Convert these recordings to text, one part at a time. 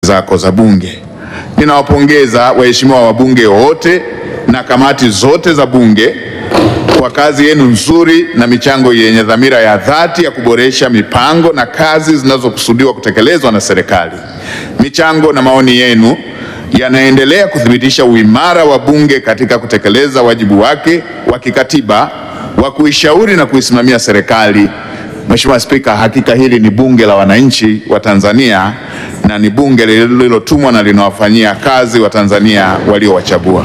zako za Bunge. Ninawapongeza waheshimiwa wabunge wote na kamati zote za Bunge kwa kazi yenu nzuri na michango yenye dhamira ya dhati ya kuboresha mipango na kazi zinazokusudiwa kutekelezwa na serikali. Michango na maoni yenu yanaendelea kuthibitisha uimara wa Bunge katika kutekeleza wajibu wake wa kikatiba wa kuishauri na kuisimamia serikali. Mheshimiwa Spika, hakika hili ni bunge la wananchi wa Tanzania na ni bunge lililotumwa na linawafanyia kazi wa Tanzania waliowachagua.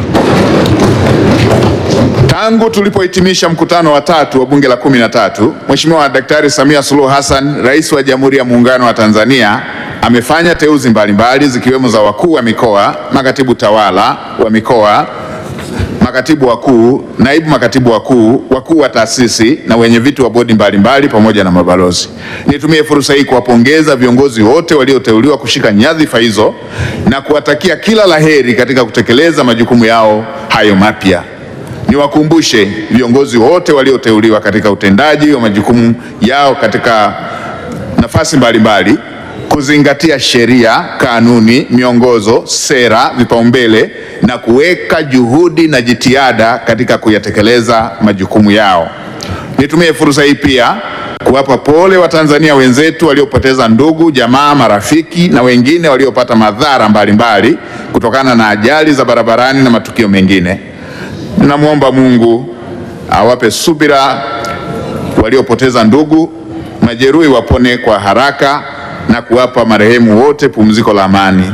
Tangu tulipohitimisha mkutano wa tatu wa bunge la kumi na tatu, Mheshimiwa Daktari Samia Suluhu Hassan, Rais wa Jamhuri ya Muungano wa Tanzania, amefanya teuzi mbalimbali zikiwemo za wakuu wa mikoa, makatibu tawala wa mikoa, makatibu wakuu, naibu makatibu wakuu, wakuu wa taasisi na wenye viti wa bodi mbalimbali pamoja na mabalozi. Nitumie fursa hii kuwapongeza viongozi wote walioteuliwa kushika nyadhifa hizo na kuwatakia kila laheri katika kutekeleza majukumu yao hayo mapya. Niwakumbushe viongozi wote walioteuliwa katika utendaji wa majukumu yao katika nafasi mbalimbali kuzingatia sheria, kanuni, miongozo, sera, vipaumbele na kuweka juhudi na jitihada katika kuyatekeleza majukumu yao. Nitumie fursa hii pia kuwapa pole Watanzania wenzetu waliopoteza ndugu, jamaa, marafiki na wengine waliopata madhara mbalimbali kutokana na ajali za barabarani na matukio mengine. Ninamwomba Mungu awape subira waliopoteza ndugu, majeruhi wapone kwa haraka na kuwapa marehemu wote pumziko la amani.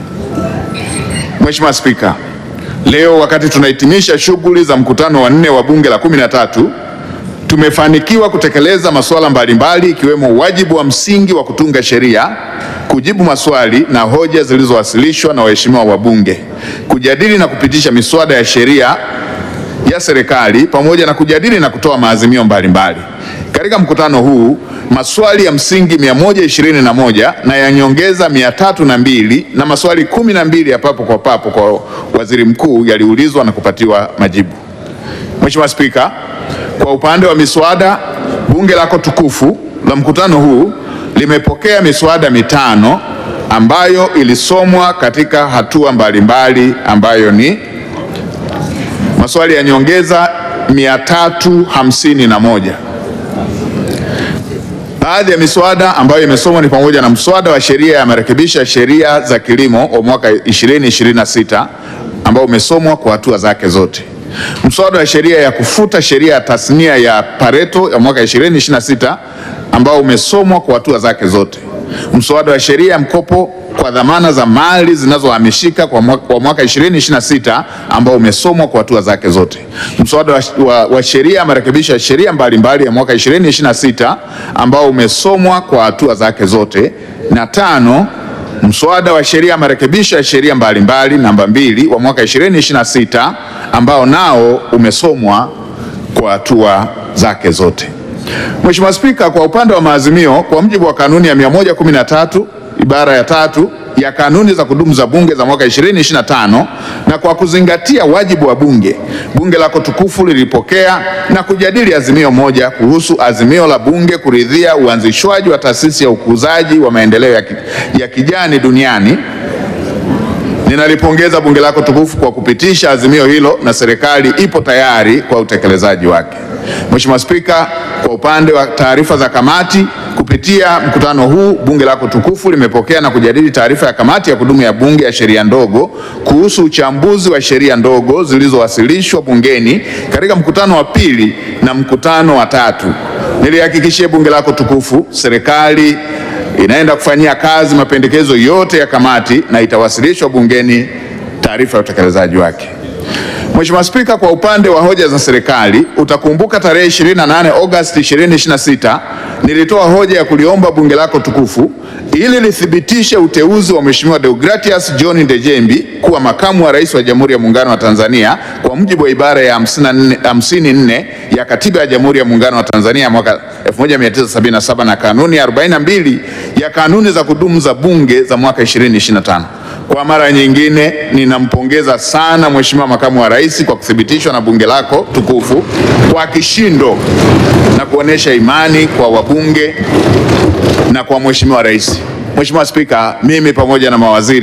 Mheshimiwa Spika, leo wakati tunahitimisha shughuli za mkutano wa nne wa bunge la kumi na tatu tumefanikiwa kutekeleza masuala mbalimbali ikiwemo wajibu wa msingi wa kutunga sheria, kujibu maswali na hoja zilizowasilishwa na waheshimiwa wabunge, kujadili na kupitisha miswada ya sheria ya serikali pamoja na kujadili na kutoa maazimio mbalimbali. Katika mkutano huu maswali ya msingi 121 na ya nyongeza 302 na maswali kumi na mbili ya papo kwa papo kwa waziri mkuu yaliulizwa na kupatiwa majibu. Mheshimiwa Spika, kwa upande wa miswada, bunge lako tukufu la mkutano huu limepokea miswada mitano ambayo ilisomwa katika hatua mbalimbali ambayo ni maswali ya nyongeza 351. Baadhi ya miswada ambayo imesomwa ni pamoja na mswada wa sheria ya marekebisho ya sheria za kilimo wa mwaka 2026 ambao umesomwa kwa hatua zake zote, mswada wa sheria ya kufuta sheria ya tasnia ya Pareto ya mwaka 2026 ambao umesomwa kwa hatua zake zote, mswada wa sheria ya mkopo kwa dhamana za mali zinazohamishika kwa mwaka 2026 ambao umesomwa kwa hatua zake zote, mswada wa, wa, wa sheria ya marekebisho ya sheria mbalimbali ya mwaka 2026 ambao umesomwa kwa hatua zake zote, na tano, mswada wa sheria ya marekebisho ya sheria mbalimbali namba mbili wa mwaka 2026 ambao nao umesomwa kwa hatua zake zote. Mheshimiwa Spika, kwa upande wa maazimio, kwa mujibu wa kanuni ya 113 ibara ya tatu ya kanuni za kudumu za bunge za mwaka 2025 na kwa kuzingatia wajibu wa bunge, bunge lako tukufu lilipokea na kujadili azimio moja kuhusu azimio la bunge kuridhia uanzishwaji wa taasisi ya ukuzaji wa maendeleo ya, ki, ya kijani duniani. Ninalipongeza bunge lako tukufu kwa kupitisha azimio hilo na serikali ipo tayari kwa utekelezaji wake. Mheshimiwa Spika, kwa upande wa taarifa za kamati kupitia mkutano huu bunge lako tukufu limepokea na kujadili taarifa ya kamati ya kudumu ya bunge ya sheria ndogo kuhusu uchambuzi wa sheria ndogo zilizowasilishwa bungeni katika mkutano wa pili na mkutano wa tatu. Nilihakikishia bunge lako tukufu serikali inaenda kufanyia kazi mapendekezo yote ya kamati na itawasilishwa bungeni taarifa ya utekelezaji wake. Mheshimiwa Spika, kwa upande wa hoja za serikali utakumbuka tarehe 28 Agosti 2026 nilitoa hoja ya kuliomba bunge lako tukufu ili lithibitishe uteuzi wa Mheshimiwa Deogratias John Ndejembi kuwa makamu wa rais wa Jamhuri ya Muungano wa Tanzania kwa mujibu wa ibara ya 54 ya Katiba ya Jamhuri ya Muungano wa Tanzania mwaka 1977 na kanuni ya 42 ya kanuni za kudumu za bunge za mwaka 2025. Kwa mara nyingine ninampongeza sana Mheshimiwa makamu wa rais kwa kuthibitishwa na bunge lako tukufu kwa kishindo na kuonesha imani kwa wabunge na kwa Mheshimiwa rais. Mheshimiwa Spika, mimi pamoja na mawaziri